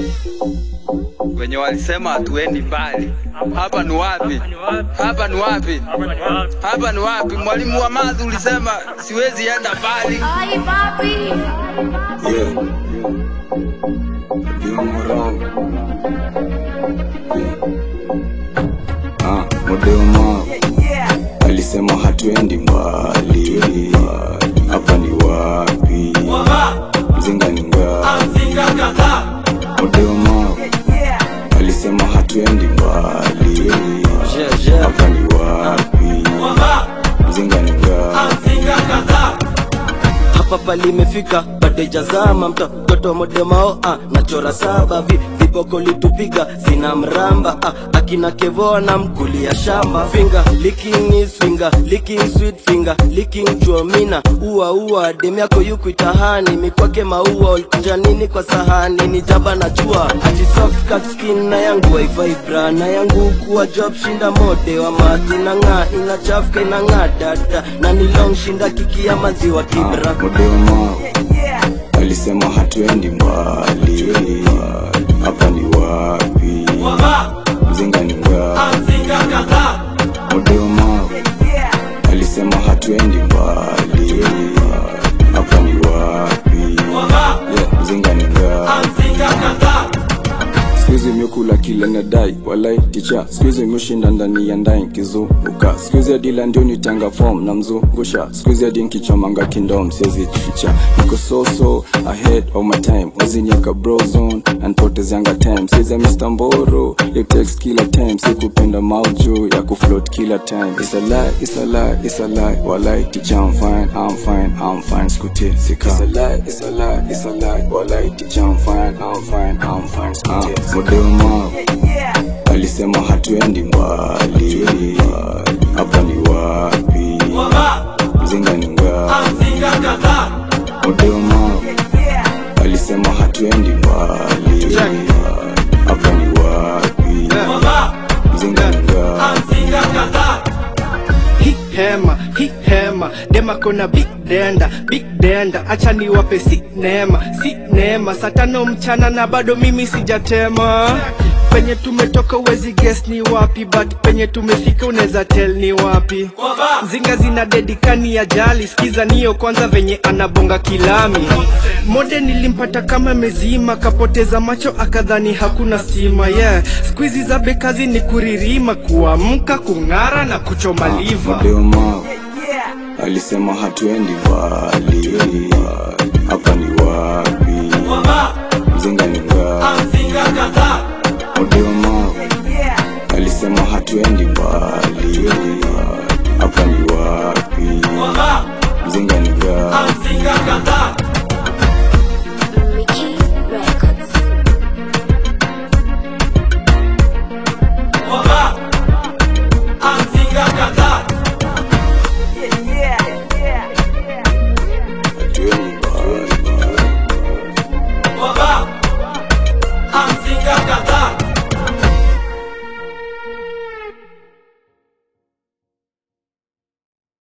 wenye walisema hatuendi mbali. Hapa ni wapi? Hapa ni wapi? Hapa ni wapi? Mwalimu wa math ulisema siwezi enda mbali. Ay, papi. Yeah. Doing wrong. Ah, Modema alisema hatuendi mbali. Hapa ni wapi? Mzinga ni ngapi? Modema alisema hatuendi mbali. Hapa ni wapi? Mzinga ni ngapi? hapa palimefika badejazama mtoto modemao ah, nachora saba vi, viboko litupiga zina mramba ah, akina kevoa na mkulia shamba finger licking is finger licking sweet finger licking chuomina ua ua dem yako yuku itahani mikwake maua ulikunja nini kwa sahani ni jaba na jua ati soft cut skin na yangu waivibra na yangu kuwa job shinda mode wa mati na ng'aa inachafuka inang'aa dada na ni long shinda kiki ya maziwa kibra Modema alisema hatuendi mbali. Hapa ni wapi? Mzinga ni ngapi? Modema alisema hatuendi mbali. Hapa ni wapi? Yeah, Mzinga ni ngapi? Sikuizi miukula kila nadai walai ticha sikuizi miushinda ndani ya ndai kizunguka sikuizi adila ndio nitanga form na mzungusha sikuizi adi nkichomanga kindom siezi jificha niko so so ahead of my time wazinyaka brozone anpotezianga time siza Mr. Mboro you text kila time sikupenda mauju ya kufloat kila time it's a lie it's a lie it's a lie walai ticha I'm fine I'm fine I'm fine skutie sika it's a lie it's a lie it's a lie walai ticha I'm fine I'm fine I'm fine skutie sika Modema alisema hatuendi mbali hapa ni wapi mzinga ni ngapi Modema alisema hatuendi mbali hapa ni wapi mzinga ni ngapi hi hema hi hema dema kona big denda big denda acha niwape si neema si neema saa tano mchana na bado mimi sijatema penye tumetoka uwezi guess ni wapi but penye tumefika unaweza tell ni wapi zinga zina dedikani ya jali skiza niyo kwanza venye anabonga kilami mode nilimpata kama mezima kapoteza macho akadhani hakuna stima yeah skuizi za bekazi ni kuririma kuamka kung'ara na kuchoma liva Modema alisema hatuendi mbali hapa ni wapi mzinga ni ngapi Modema